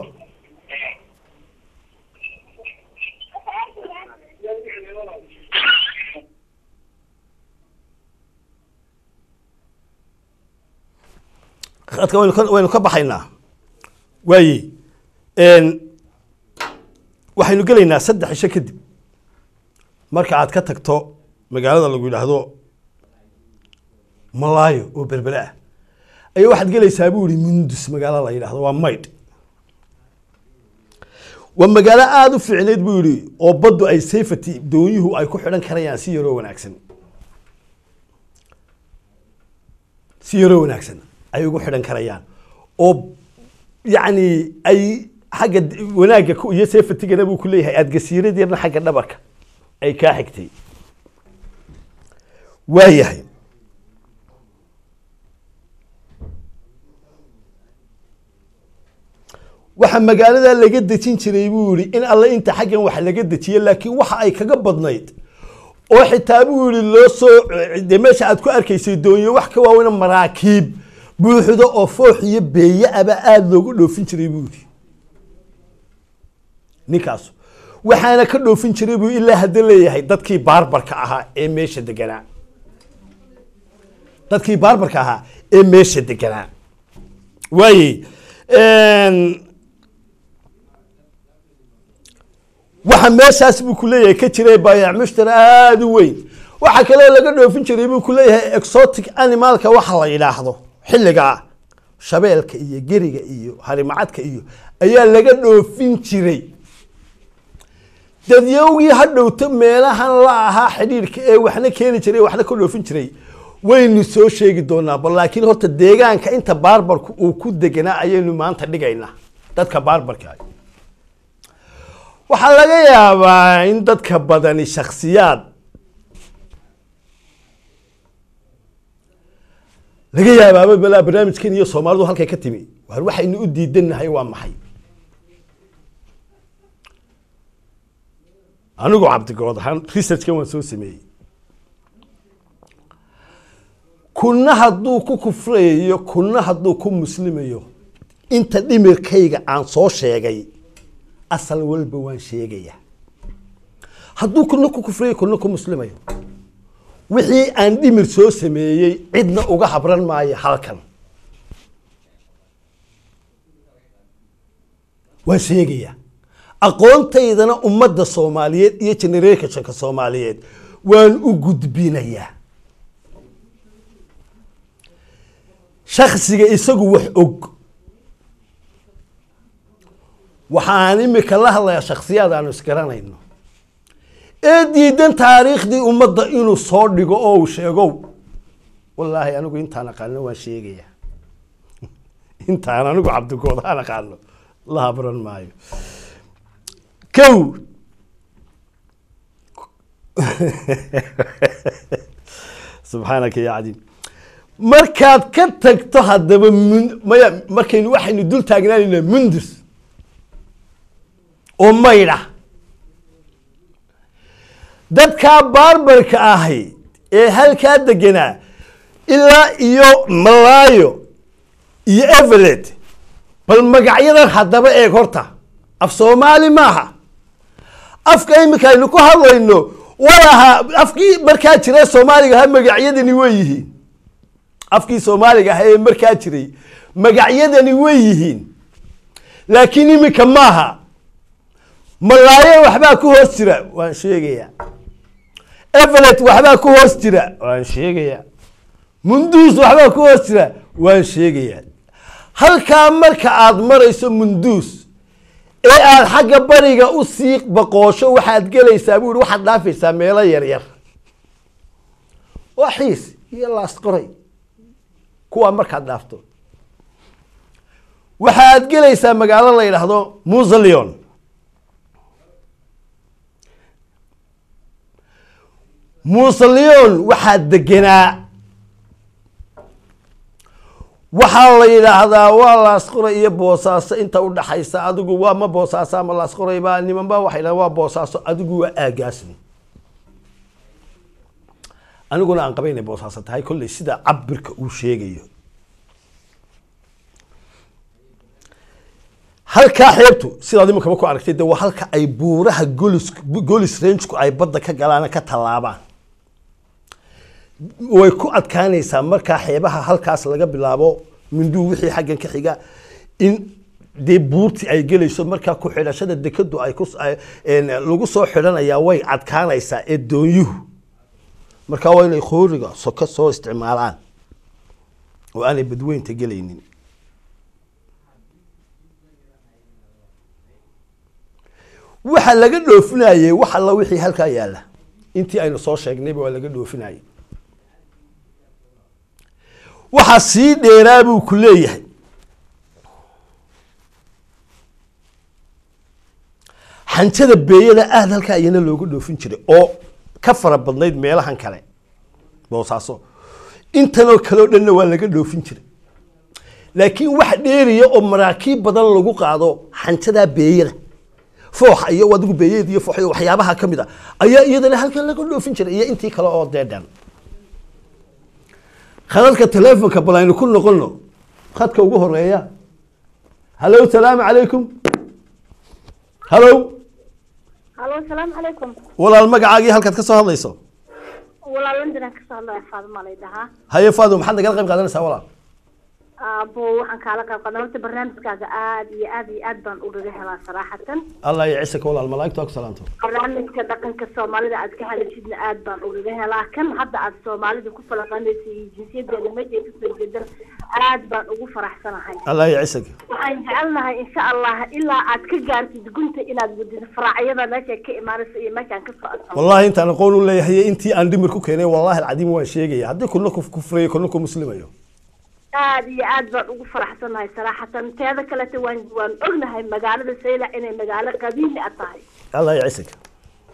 khadka waynu ka waynu ka baxaynaa waaye waxaynu gelaynaa saddex cisho kadib marka aad ka tagto magaalada lagu yidhaahdo malaayo oo berbere ah ayaa waxaad gelaysaa buu yihi mundus magaalo la yidhaahdo waa maydh waa magaalo aada u fiicneyd buu yihi oo baddu ay safety doonyuhu ay ku xidhan karayaan si yaroo wanaagsan si yaroo wanaagsan ay ugu xidhan karayaan oo yacni ay xagga d- wanaagga ku- iyo safetygana buu ku leeyahay aada gasiirad yarna xagga dhabarka ay kaa xigtay waayahay waxa magaalada laga dejin jiray buu yihi in alle inta xaggan wax laga dejiye laakiin waxa ay kaga badnayd oo xitaa buu yihi loo soo de meesha aad ku arkaysay doonyo wax ka waaweyna maraakiib buuxdo oo foox iyo beeye aba aada loogu dhoofin jiray buu yihi ninkaas waxaana ka dhoofin jiray buu ilaa hadda leeyahay dadkii baarbarka ahaa ee meesha deganaa dadkii baarbarka ahaa ee meesha deganaa waaye waxa meeshaas buu ku leeyahay ka jiray baayac mushtari aada u weyn waxa kaloo laga dhoofin jiray buu ku leeyahay exotic animalka waxa la yidhaahdo xilligaa shabeelka iyo geriga iyo harimacadka iyo ayaa laga dhoofin jiray dadyowgii ha dhowto meelahan la ahaa xidhiirka ee waxna keeni jiray waxna ka dhoofin jiray waynu soo sheegi doonaa bal laakiin horta deegaanka inta baarbarku uu ku deganaa ayaynu maanta dhigaynaa dadka baarbarka ah waxaa laga yaabaa in dadka badani shaksiyaad laga yaabaaba balaa barnaamijkan iyo soomaalidu halkay ka timi waar waxaynu u diidannahay waa maxay anigu cabdigood ahaan researchkan waan soo sameeyey kuna hadduu ku kufrayayo kuna hadduu ku muslimayo inta dhimirkayga aan soo sheegay asal walba waan sheegaya hadduu kuna ku kufrayo kuna ku muslimayo wixii aan dhimir soo sameeyey cidna uga habran maayo halkan waan sheegaya aqoontaydana ummadda soomaaliyeed iyo generationka soomaaliyeed waan u gudbinayaa shaksiga isagu wax og waxaan imika la hadlayaa shaksiyaad aanu isgaranayno ee diidan taariikhdii ummadda inuu soo dhigo oo uu sheego wallaahi anigu intaan aqaano waan sheegaya intaan anigu cabdigood aan aqaano la habran maayo kow subxaanaka ya cadiim markaad ka tagto haddaba mun maya markaynu waxaynu dul taagnaanaynaa mundus oo maydha dadkaa baarbarka ahay ee halkaa deganaa ilaa iyo malaayo iyo everett bal magacyadan haddaba eeg horta af soomaali maaha afka iminka aynu ku hadlayno walaha afkii markaa jira soomaaliga ha magacyadani way yihiin afkii soomaaliga ah ee markaa jiray magacyadani way yihiin laakiin iminka maaha malaayo waxbaa ku hoos jira waan sheegayaa everett waxbaa ku hoos jira waan sheegayaa munduus waxbaa ku hoos jira waan sheegayaa halkaa marka aada marayso munduus ee aada xagga bariga u sii baqoosho waxaad gelaysaa buu ihi waxaad dhaafaysaa meelo yaryar waa xiis iyo laasqoray kuwaa markaad dhaafto waxaad gelaysaa magaalo la yidhaahdo musalion musalion waxaa degenaa waxaa la yidhaahdaa waa laasqoray iyo boosaaso inta udhaxaysa adigu waa ma boosaaso ama laasqoray baa niman ba waxay dhahan waa boosaaso adigu waa aagaasni aniguna aan qaba inay boosaaso tahay kolley sida cabirka uu sheegayo halkaa xeebtu sidaad iminkaba ku aragtay de waa halka ay buuraha golis golis rangeku ay badda ka galaan ka tallaabaan way ku adkaanaysaa markaa xeebaha halkaas laga bilaabo minduu wixii xaggan ka xiga in dee buurti ay gelayso markaa ku xidhashada dekadu ay ku lagu soo xidhanayaa way adkaanaysaa ee doonyuhu markaa waa inay khooriga soko soo isticmaalaan oo aanay badweynta gelaynin waxa laga dhoofinayey wax alla wixii halkaa yaalla intii aynu soo sheegnayba waa laga dhoofinayey waxaa sii dheeraa buu ku leeyahay xanjada beeyada aada halkaa iyana looga dhoofin jiray oo ka fara badnayd meelahan kale boosaaso intanoo kaleo dhanna waa laga dhoofin jiray laakiin wax dheeriya oo maraakiib badan lagu qaado xanjadaa beeyada fooxa iyo adigu beeyeed iyo foox iyo waxyaabaha ka mid a ayaa iyadana halkan laga dhoofin jiray iyo intii kale oo dee dhan khadadka telefonka bal aynu ku noqono khadka ugu horeeya hallo salaamu calaykum hallo halo asalaamu calaykum walaal magacaagii halkaad ka soo hadlayso walaal londonaan kasoo hadlaya faaduma lay dhahaa haye faado maxaad nagala qayb qaadanaysaa walaal aabo waxaan kaala qayb qaadan horta barnaamijkaaga aad iyo aad iyo aad baan ugaga helaa saraxatan allah iyo cisaka walaal malaa'igtu ha ku salaanto barnaamijka dhaqanka soomaalida aad ka hadashidna aad baan ugaga helaa kan hadda aad soomaalida ku falaqanaysa iyo jinsiyadeeda meesha ay kasoo jeedan aad baan ugu faraxsanahay allah iyo cisaka waxaan jecelnahay insha allah ilaa aad ka gaartid gunta inaad wadid faraacyada meesha ka imaanaysa iyo meeshaan ka socodso wallahi intaan aqoon u leeyahay intii aan dhimir ku keenay wallahi alcadiim waan sheegaya haddii kuna ku kufrayo kuna ku muslimayo aad iyo aad baan ugu faraxsanahay saraxatan teeda kaleta waan waan ognahay magaalada saylac inay magaalo qadiimi a tahay allah iyo cisaka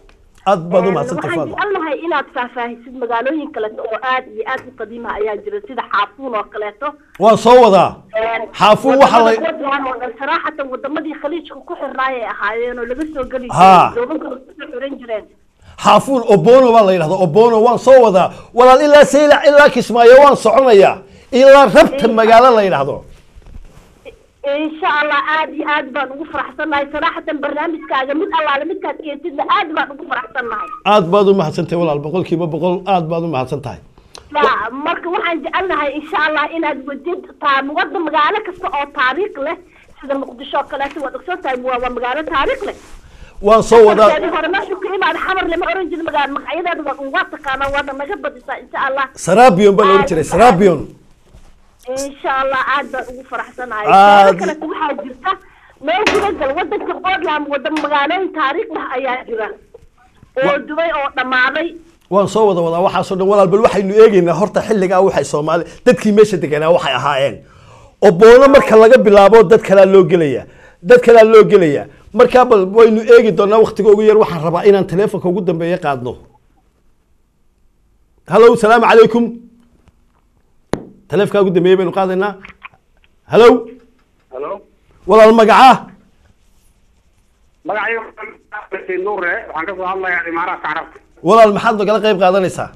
aad baad u Een, mahadsantay waxaan faadma jecelnahay inaad faahfaahisid magaalooyin kaleeto oo aad iyo aad u qadiima ayaa jira sida xaafuun oo kaleeto waan soo wadaa Een, Xaafuun waxaa la- wadamada Puntland oo dhan saraxatan wadamadii khaliijka ku xirnaay ay ahaayeen oo laga soo geli Ha. jiray doobankana kusoo xiran jireen xaafuun obono baa la yidhahda obono waan soo wadaa walaal ilaa saylac ilaa kismaayo waan soconayaa ilaa rabta magaalo la yidhaahdo insha allah aad iyo aad baan ugu faraxsannahay saraxatan barnaamijkaaga mid allaale midkaad keentidna aad baan ugu faraxsannahay aad baad u mahadsantahay walaal boqolkiiba boqol aad baad u mahadsan tahay Ya, marka waxaan jecelnahay insha allah inaad wadid taan wada magaalo kasta oo taariikh leh sida muqdisho oo kaleeto waad ogsoon tahay waa waa magaalo taariikh leh waan soo wadaa markeedii hore meeshu ka imaada xamar lama oran jirin magaalo magacyadeeda waa waa taqaanaa waana naga badisaa insha allah sarabion baa la odhan jiray sarabion insha allah aad baan ugu faraxsanahay Aad- meelo kaleto waxaa jirta meel gudagal wadanka Portland wada magaalooyin taariikh leh ayaa jira oo Wa- dubay oo dhammaaday waan soo wada wadaa waxaasoo dhan walaal bal waxaynu eegaynaa horta xilligaa waxay soomaali dadkii meesha deganaa waxay ahaayeen oboono marka laga bilaabo dad kalaa loo gelaya dad kalaa loo gelaya markaa bal waynu eegi doonaa waktiga ugu yar waxaan rabaa inaan teleefonka ugu dambeeya qaadno hallow salaamu calaykum teleefonka ugu dambeeya baynu qaadaynaa hallow halo walaal magacaa magacayga nuure waxaan kasoo hadlayaa imaaraadka carabta walaal maxaad nagala qayb qaadanaysaa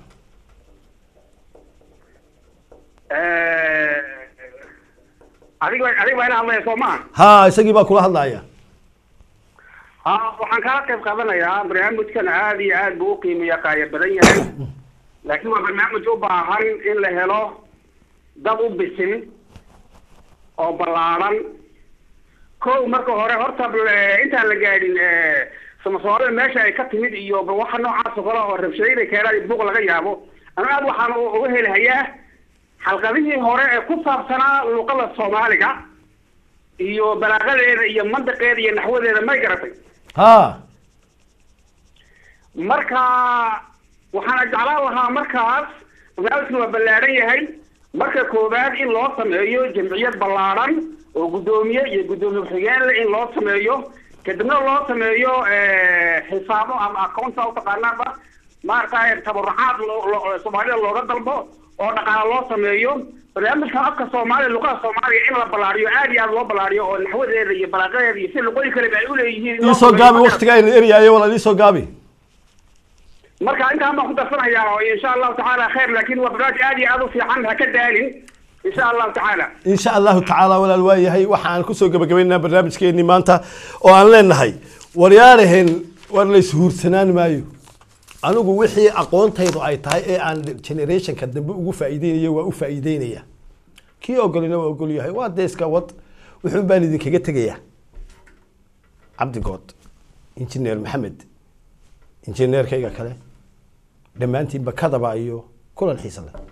adiga adiga baa ila hadlaya soo maa ha isagii baa kula hadlaya ha waxaan kala qayb qaadanayaa barnaamijkan aad iyo aad buu u qiimeeya qaaya badan yahay laakiin waa barnaamij u baahan in la helo dad u bisin oo ballaaran kow marka hore horta eh, intaan la gaadhin eh, samasoorada meesha ay ka timid iyo ba waxa noocaas oo kale oo rabshadayda keenaan iyo buuq laga yaabo anu aad waxaan u- uga helahayaa xalqadihii hore ee ku saabsanaa luqada soomaaliga iyo balaaqadeeda iyo mandiqeeda iyo naxwadeeda may garatay ha marka waxaana jeclaan lahaa markaas barnaamijkan waa ballaaran yahay marka koowaad in loo sameeyo jamciyad ballaaran oo guddoomiye iyo guddoomiye ku-xigeenle in loo sameeyo kadibna loo sameeyo eh, xisaabo ama accounta utaqaanaaba maaragtay tabarucaad loo- loo- soomaalida looga dalbo oo dhaqaale loo sameeyo barnaamijkan afka soomaaliya luqada soomaaliya in la ballaariyo aad iyo aad loo ballaariyo oo naxwadeeda iyo balaaqadeeda iyo si luqooyin kaleba ay uleeyihiin in loo iisoo sameeyo. gaabi waktiga aynu eryayo walaal iisoo gaabi marka intaan baan ku darsanayaa oo insha allahu tacaala khayr laakiin waa barnaamij aad iyo aad u fiican ha ka daalin insha allahu tacaala in sha allahu tacaala walaal waa yahay waxaan kusoo gabagabaynaa barnaamijkeenii maanta oo aan leenahay waryaaraheen war la ishuursanaan maayo anigu wixii aqoontaydu ay tahay ee aan generationka dambe ugu faa'iideynayo waa u faa'iideynaya kii ogolina waa ogol yahay waa dee iska wad wuxuun baan idinkaga tegayaa cabdigood injineer maxamed injineerkayga kale dhammaantiinba kadaba iyo kulan xiisa leh